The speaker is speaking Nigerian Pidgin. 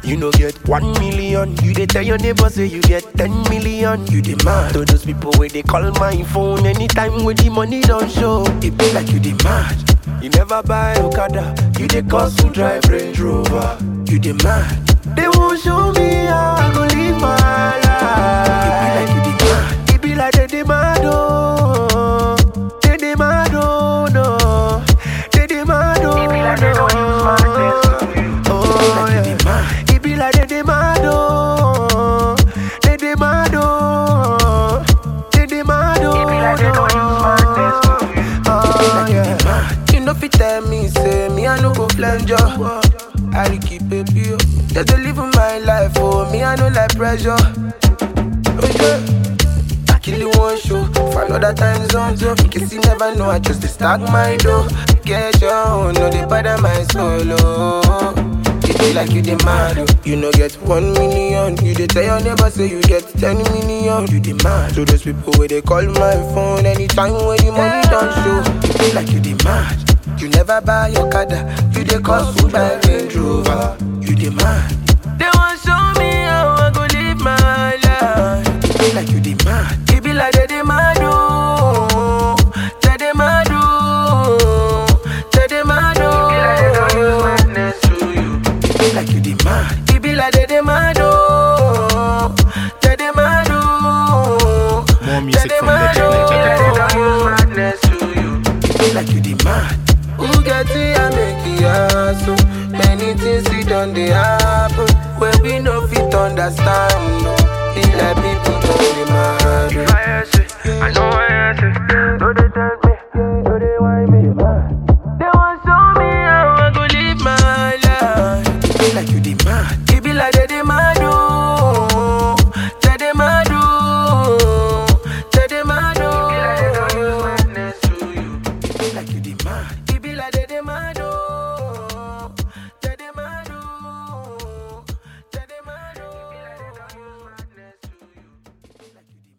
you no get one million. You dey tell your neighbor say you get ten million. You dey mad to those people where they call my phone anytime when the money don't show. It be like you dey mad. You never buy Okada, you dey cost to drive Range Rover. You dey mad. They won't show me how I go live my life. It be like you dey mad. It be like they dey mad oh. They dey mad oh no. They dey mad oh It be like they don't use my sense to you. Oh yeah. It be like they dey mad oh. They dey mad oh. They dey mad oh. It be like they don't use my sense to you. Oh yeah. You know fit tell me, say me I no go flange ya. I dey keep it pure. Just dey live my life, oh me I no like pressure. Oh yeah, I kill you one show for another time zone. So in case you never know, I just dey stack my dough. Get your own, no dey bother my solo. It be like you dey mad, oh. you no get one million. You dey tell your neighbor say you get ten million. You dey mad to those people where they call my phone anytime when the money don't show. It be like you dey mad. You never buy your Okada, you dey cost food by Range Rover. You dey mad. They want show me how I go live my life. It be like you dey mad. It be like they dey mad oh. They dey mad oh. They dey mad oh. It be like they don't use madness to you. It be like you dey mad. It be like they dey mad oh. They dey mad oh. More music They dey from mad, Legend oh. It be like they don't use Nigeria. madness to you. It be like you dey mad. Who get it and make it hassle? Many things we done they happen where we no fit understand. No. It like people don't dey mad. oh. If I ask it, I know I ask it.